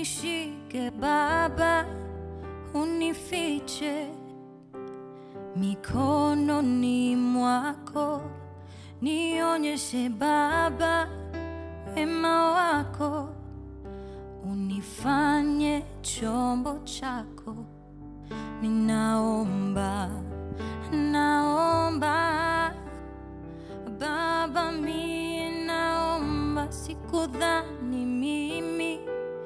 nishike Baba, unifiche mikononi mwako, nionyeshe Baba wema wako, unifanye chombo chako. Ninaomba, naomba Baba, mie naomba, sikudhani mimi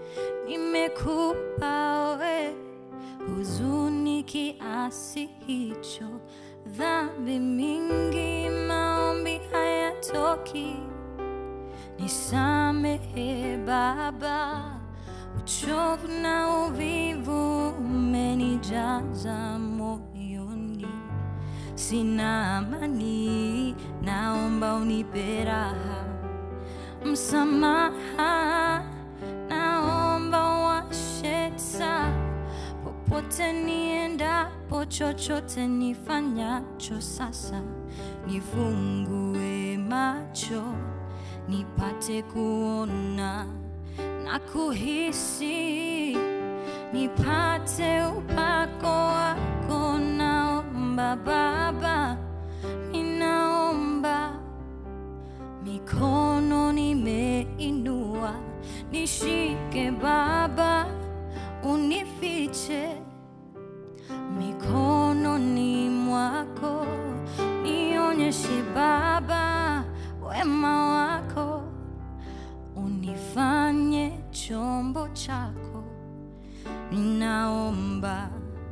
nimekupa we huzuni kiasi hicho, dhambi mingi, maombi hayatoki. Nisamehe Baba, uchovu na uvivu umenijaza moyoni, sina amani, naomba unipe raha, msamaha, naomba washe taa popote niendapo, chochote nifanyacho sasa, nifungue macho nipate kuona na kuhisi, nipate upako wako. Naomba Baba, ninaomba mikono nimeinua, nishike Baba, unifiche mikononi mwako, nionyeshe Baba wema wako, unifanye chombo chako. Ninaomba,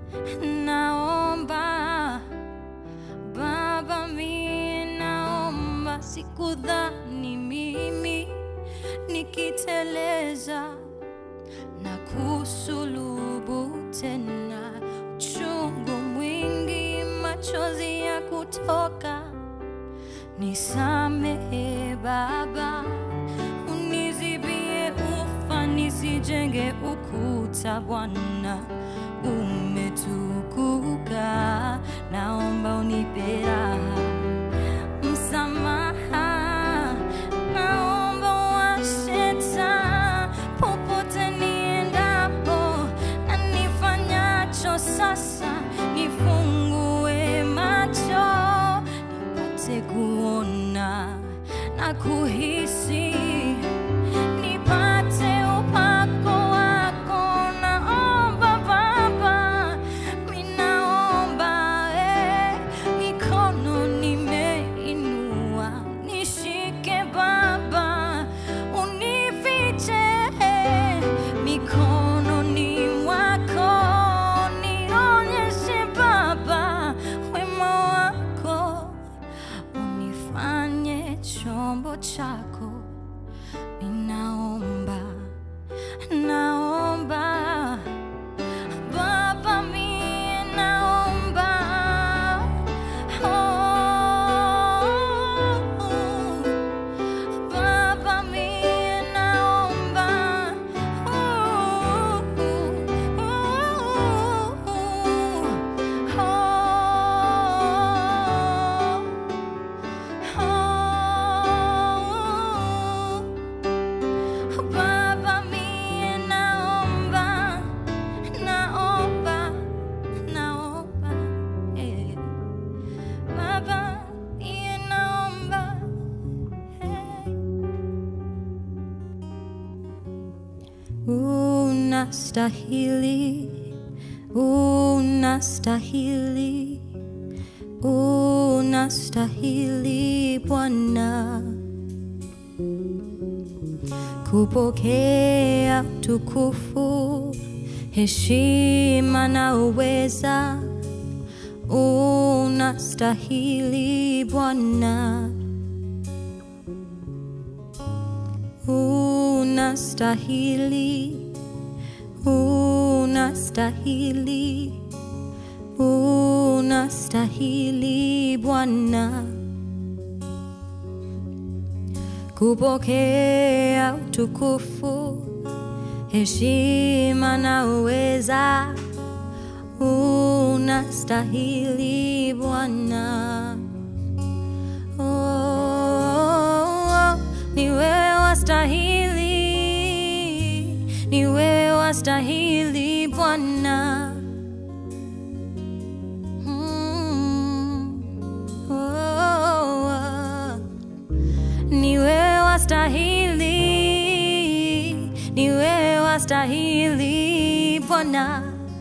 naomba Baba, mie naomba, sikudhani mimi nikiteleza na kusulubu tena, uchungu mwingi, machozi ya kutoka. Nisamehe Baba, unizibie ufa, nisijenge ukuta. Bwana umetukuka, naomba unipe raha, msamaha, naomba washe taa popote niendapo na nifanyacho sasa, nifungue macho nipate kuona na kuhisi, nipate upako wako. Naomba Baba, minaomba eh, mikono nimeinua, nishike Baba, unifiche eh, mikononi mwako, nionyeshe Baba wema wako unifanye chombo chako. Ninaomba, naomba Baba, mie naomba oh, Baba, mie naomba oh, oh, oh. Baba, mie naomba, naomba, naomba, eh. Baba, mie naomba, eh. Unastahili, unastahili, unastahili Bwana kupokea tukufu, heshima na uweza. Unastahili Bwana, unastahili, unastahili, unastahili Bwana kupokea utukufu, heshima na uweza. Unastahili Bwana, oh, oh, oh, ni wewe wastahili, ni wewe wastahili Bwana. Mm. Oh, oh. Niwe wastahili, niwe wastahili Bwana.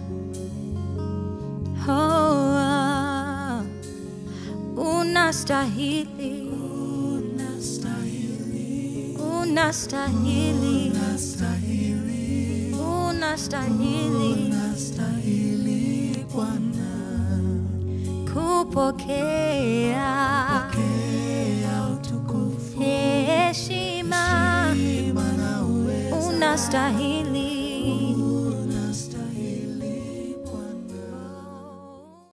Oh, ah. unastahili, unastahili, unastahili kupokea heshima, unastahili